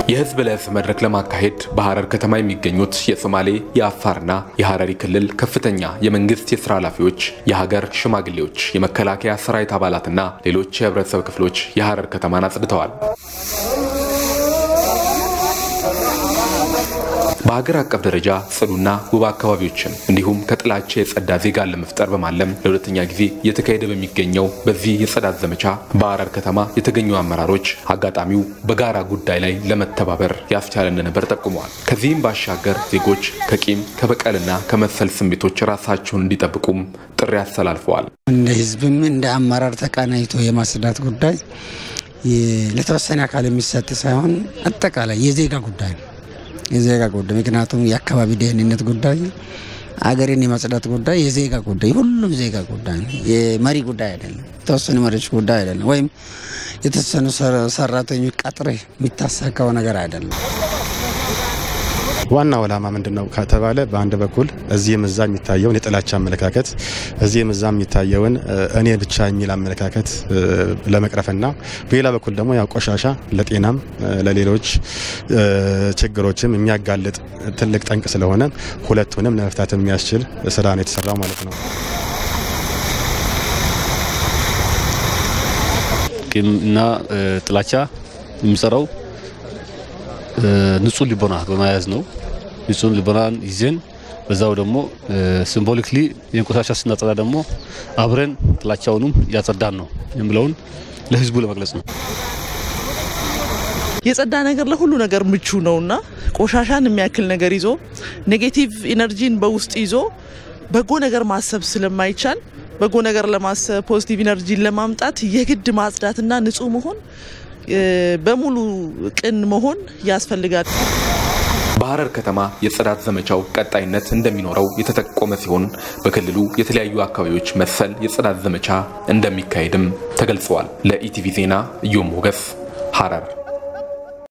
የህዝብ ለህዝብ መድረክ ለማካሄድ በሐረር ከተማ የሚገኙት የሶማሌ የአፋርና የሐረሪ ክልል ከፍተኛ የመንግስት የስራ ኃላፊዎች፣ የሀገር ሽማግሌዎች፣ የመከላከያ ሰራዊት አባላትና ሌሎች የህብረተሰብ ክፍሎች የሐረር ከተማን አጽድተዋል። በሀገር አቀፍ ደረጃ ጽዱና ውብ አካባቢዎችን እንዲሁም ከጥላቻ የጸዳ ዜጋን ለመፍጠር በማለም ለሁለተኛ ጊዜ እየተካሄደ በሚገኘው በዚህ የጽዳት ዘመቻ በሐረር ከተማ የተገኙ አመራሮች አጋጣሚው በጋራ ጉዳይ ላይ ለመተባበር ያስቻለ እንደነበር ጠቁመዋል። ከዚህም ባሻገር ዜጎች ከቂም ከበቀልና ከመሰል ስሜቶች ራሳቸውን እንዲጠብቁም ጥሪ አስተላልፈዋል። እንደ ህዝብም እንደ አመራር ተቀናይቶ የማጽዳት ጉዳይ ለተወሰነ አካል የሚሰጥ ሳይሆን አጠቃላይ የዜጋ ጉዳይ ነው የዜጋ ጉዳይ ምክንያቱም የአካባቢ ደህንነት ጉዳይ፣ አገርን የማጽዳት ጉዳይ የዜጋ ጉዳይ ሁሉም ዜጋ ጉዳይ ነው። የመሪ ጉዳይ አይደለም። የተወሰኑ መሪዎች ጉዳይ አይደለም። ወይም የተወሰኑ ሰራተኞች ቀጥሬ የሚታሳካው ነገር አይደለም። ዋናው ዓላማ ምንድን ነው ከተባለ በአንድ በኩል እዚህም እዛ የሚታየውን የጥላቻ አመለካከት እዚህም እዛ የሚታየውን እኔ ብቻ የሚል አመለካከት ለመቅረፍና በሌላ በኩል ደግሞ ያው ቆሻሻ ለጤናም ለሌሎች ችግሮችም የሚያጋልጥ ትልቅ ጠንቅ ስለሆነ ሁለቱንም ለመፍታት የሚያስችል ስራ ነው የተሰራው ማለት ነው። ቂም እና ጥላቻ የሚሰራው ንጹህ ልቦና በመያዝ ነው። ንጹህ ልቦናን ይዘን በዛው ደግሞ ሲምቦሊክሊ የቆሻሻ ስናጸዳ ደግሞ አብረን ጥላቻውንም እያጸዳን ነው የሚለውን ለህዝቡ ለመግለጽ ነው። የጸዳ ነገር ለሁሉ ነገር ምቹ ነውና ቆሻሻን የሚያክል ነገር ይዞ ኔጌቲቭ ኢነርጂን በውስጥ ይዞ በጎ ነገር ማሰብ ስለማይቻል በጎ ነገር ለማሰብ ፖዚቲቭ ኢነርጂን ለማምጣት የግድ ማጽዳትና ንጹህ መሆን በሙሉ ቅን መሆን ያስፈልጋል። በሐረር ከተማ የጽዳት ዘመቻው ቀጣይነት እንደሚኖረው የተጠቆመ ሲሆን በክልሉ የተለያዩ አካባቢዎች መሰል የጽዳት ዘመቻ እንደሚካሄድም ተገልጸዋል። ለኢቲቪ ዜና እዮም ሞገስ ሐረር